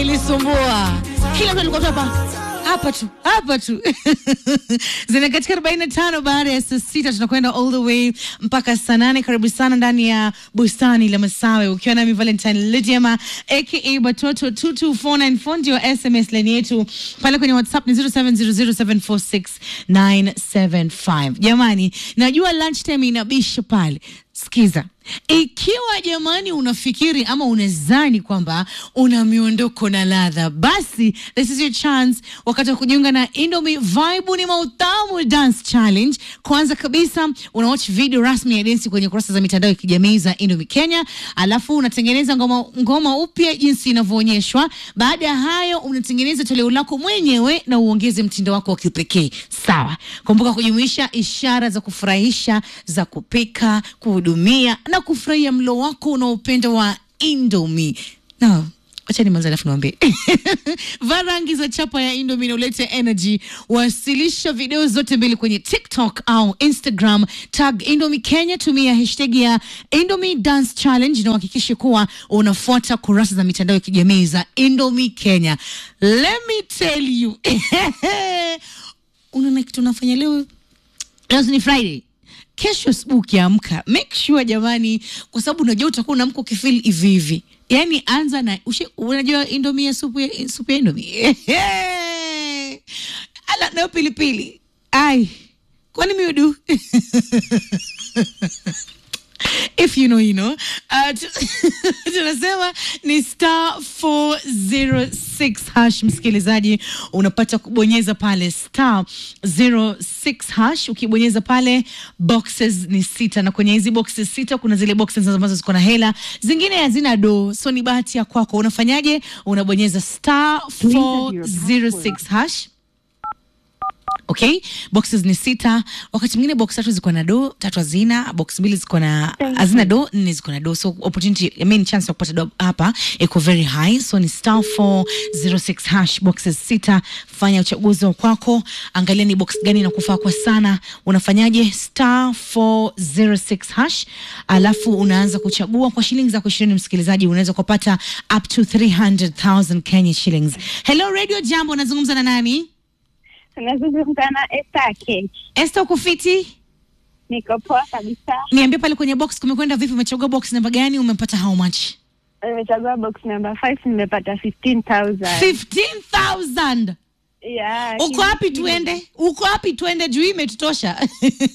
ilisumbua kila mtu alikuwa tu hapa hapa tu hapa tu zina katika 45 baada ya saa sita tunakwenda all the way mpaka saa nane karibu sana ndani ya bustani la masawe ukiwa nami valentine lidiama aka batoto 22494 ndio sms line yetu pale kwenye whatsapp ni 0700746975 jamani najua lunch time inabisha pale sikiza ikiwa jamani unafikiri ama unazani kwamba una miondoko na ladha basi this is your chance wakati wa kujiunga na indomi vibe ni mautamu dance challenge kwanza kabisa unawatch video rasmi ya densi kwenye kurasa za mitandao ya kijamii za indomi kenya alafu unatengeneza ngoma, ngoma upya jinsi inavyoonyeshwa baada ya hayo unatengeneza toleo lako mwenyewe na uongeze mtindo wako wa kipekee sawa kumbuka kujumuisha ishara za kufurahisha za kupika kuhudumia na kufurahia mlo wako unaopenda wa indomi no wacha nimanza alafu niwambie vaa rangi za chapa ya indomi na ulete energy wasilisha video zote mbili kwenye tiktok au instagram tag indomi kenya tumia hashtag ya indomi dance challenge na uhakikishe kuwa unafuata kurasa za mitandao ya kijamii za indomi kenya let me tell you unaona kitu unafanya leo leo ni friday kesho asubuhi ukiamka make sure jamani kwa sababu unajua utakuwa unaamka ukifil hivi hivi yaani anza na ushe, unajua indomi ya supu ya supu ya indomi ala nayo pilipili ai kwani miudu if you know you know uh, tu- tunasema ni star 406 hash msikilizaji unapata kubonyeza pale star 06 hash ukibonyeza pale boxes ni sita na kwenye hizi boxes sita kuna zile boxes ambazo ziko na hela zingine hazina do so ni bahati ya kwako unafanyaje unabonyeza star 406 hash okay boxes ni sita wakati mwingine box tatu ziko na do tatu hazina box mbili ziko na hazina do nne ziko na do so opportunity I mean chance ya kupata do hapa iko very high so ni star 406 hash boxes sita fanya uchaguzi wa kwako angalia ni box gani inakufaa kwa sana unafanyaje star 406 hash alafu unaanza kuchagua kwa shilingi zako ishirini msikilizaji unaweza kupata up to 300000 kenya shillings hello radio jambo nazungumza na nani Tunazungumza na Esther Keki. Esther uko fiti? Niko poa kabisa. Niambie pale kwenye box kumekwenda vipi? Umechagua box namba gani? Umepata how much? Nimechagua box number 5 nimepata 15,000. 15,000. Yeah. Uko wapi tuende? Uko wapi tuende juu hii imetutosha.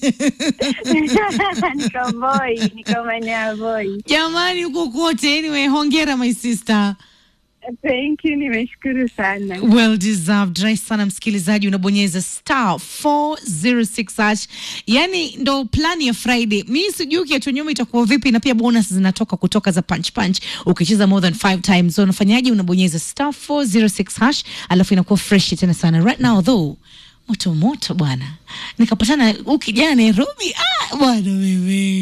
niko boy, niko maeneo ya boy. Jamani uko kote. Anyway, hongera my sister. Thank you, nimeshukuru sana. Well deserved. Rahisi sana msikilizaji, unabonyeza star 406 hash. Yani ndo plani ya Friday. Mi sijui ukiachwa nyuma itakuwa vipi, na pia bonus zinatoka kutoka za punch punch ukicheza more than five times. So unafanyaje? Unabonyeza star 406 hash, alafu inakuwa fresh tena sana. Right now though moto moto bwana, nikapatana huyu kijana Nairobi. Ah bwana wewe